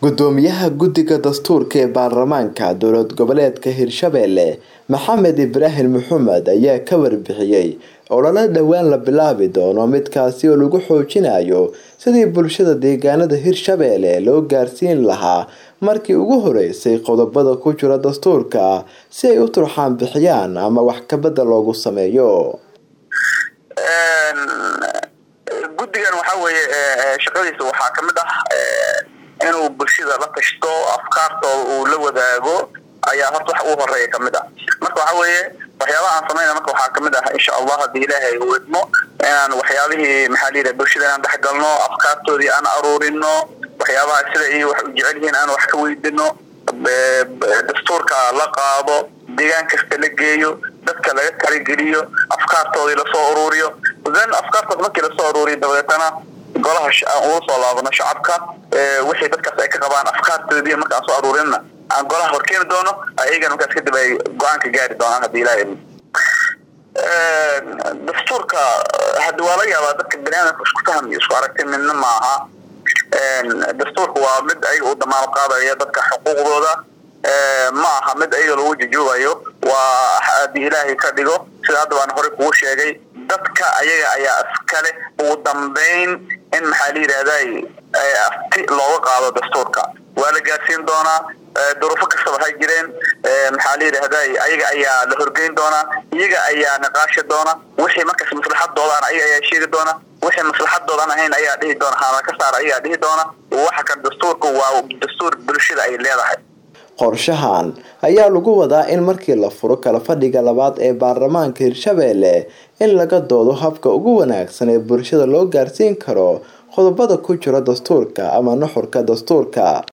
gudoomiyaha guddiga dastuurka ee baarlamaanka dowlad goboleedka hirshabelle maxamed ibraahim maxamed ayaa ka warbixiyey olole dhowaan la bilaabi doono midkaasi oo lagu xoojinayo sidii bulshada deegaanada hirshabelle loo gaarsiin lahaa markii ugu horeysay qodobada ku jira dastuurka si ay u turxaan bixiyaan ama wax kabada loogu sameeyo guddigan waxaa weeye shaqadiisa waxaa kamid ah inuu bulshada la tashto afkaartooda uu la wadaago ayaa horta wax ugu horeeya kamid ah marka waxa weeye waxyaabaha aan samayna marka waxaa kamid ah insha allah haddii ilaahay uu idmo inaan waxyaabihii maxaa la yidhaha bulshada inaan dhexgalno afkaartoodii aan aruurino waxyaabaha sida ay wax u jecel yihiin aan wax ka weydino dastuurka la qaado deegaan kasta la geeyo dadka laga talageliyo afkaartoodii lasoo uruuriyo then afkaartood markii lasoo uruuriyo dabeetana golaha aan ugu soo laabano shacabka wixii dadkaas ay ka qabaan afkaartoodii markaan soo aruurinna aan golaha horkeeni doono ayagana markaas kadib ay go-aanka gaari doonaan haddii ilahay dastuurka haddi waa laga yaabaa dadka baniaadamka isku faham iyo isku aragti midna maaha dastuurka waa mid ayaga u damaano qaadaya dadka xuquuqdooda ma aha mid ayaga lagu jujuubayo waa haddii ilaahay ka dhigo sida hadda baan horey kugu sheegay dadka ayaga ayaa iskale ugu dambeyn in maxaa la yidhahday afti looga qaado dastuurka waa la gaarsiin doonaa duruufo kastaba ha jireen maxaa la yidhahday ayaga ayaa la horgeyn doonaa iyaga ayaa niqaashi doona wixii markaas maslaxadoodan ayaga ayaa sheegi doona wixii maslaxadoodan ahayn ayaa dhihi doona haana ka saar ayagaa dhihi doona waxa kan dastuurka waa dastuur bulshada ay leedahay qorshahan ayaa lagu wadaa in markii la furo kala fadhiga labaad ee baarlamaanka hirshabelle in laga doodo habka ugu wanaagsan ee bulshada loo gaarsiin karo qodobada ku jira dastuurka ama nuxurka dastuurka